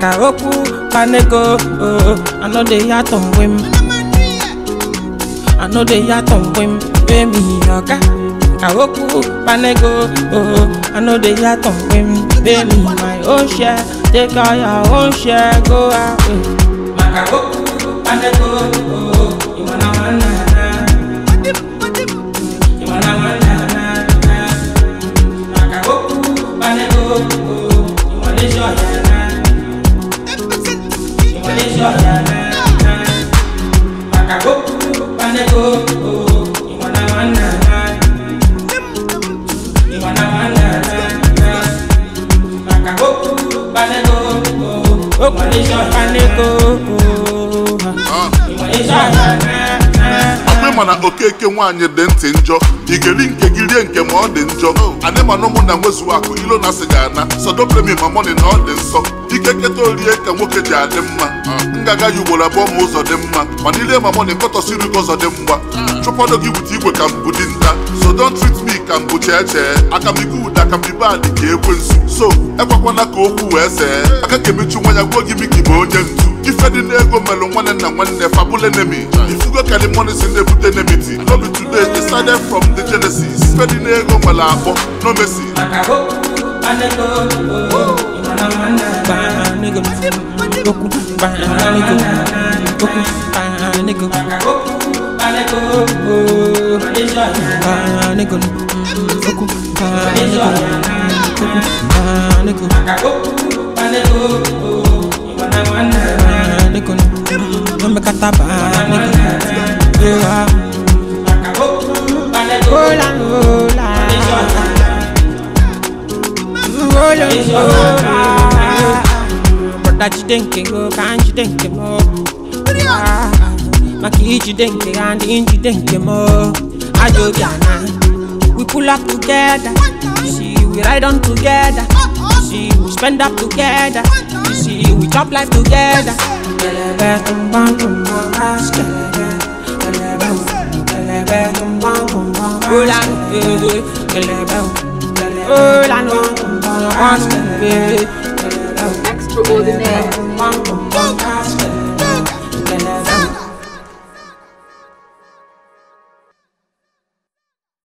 maka okwu panego oh, I know they ya tọmgbe m I know they ya tọmgbe m pay me oga ka okwu panego oh, I know they ya tọmgbe m pay me my own share take all your own share go away maka okwu panego oh, ịmana nwanna na ịmana nwanna na maka okwu panego oh, ịmana ọya na ìmọ̀lẹ́sọ̀ yàrá màkà kókó panego ìwọ̀nà wọn nàá ìwọ̀nà wọn nàá màkà kókó panego ìmọ̀lẹ́sọ̀ panego ìmọ̀lẹ́sọ̀ yàrá. ọkwa ịma na okeke nwaanyị dị ntị njọ igeri nke gị rie nke ma ọ dị njọ anyị mana ụmụ na nwezuo akụ ilo na asị ga-ana sọdo premi ma mọni na ọ dị nsọ ike keta orie ka nwoke ji adị mma ngaga ya ugboro abụọ ma ụzọ dị mma mana ile ma mọni nkọtọsiri gị ụzọ dị mgba chụpọdụ gị wute igwe ka mbụ dị nta so don't treat me ka mbụ chee chee aka m ibu ụda ka mbibe adị ka ekwensu so ekwekwana ka okwu wee see aka ka emechu nwa ya gwuo gị miki bụ onye ntu ife dị n'ego melụ nwanne na nwanne fabụl enemy ifugo kalimoni si na-ebute enmity no be today it started from the genesis ife dị n'ego nwere akpọ no mercy maka kókó panego ìwọ̀nà wọn nàá panego kókó panego kókó panego maka kókó panego ìmọ̀lẹ́sọ̀ yàrá panego kókó panego kókó panego maka kókó panego ìwọ̀nà wọn nàá panego nomekata panego yeah. maka kókó panego hola hola hola hola brother jidenke go kan jidenke mo Ah, maki jidenke and jidenke mo ajo biana we pull up together you see we ride on together you see we spend up together you see we chop life together kelebe tumbang tumbang as kelebe kelebe kelebe tumbang tumbang hola eh, kelebe hola no tumbang as kelebe kelebe Extraordinaire. tumbang tumbang as kelebe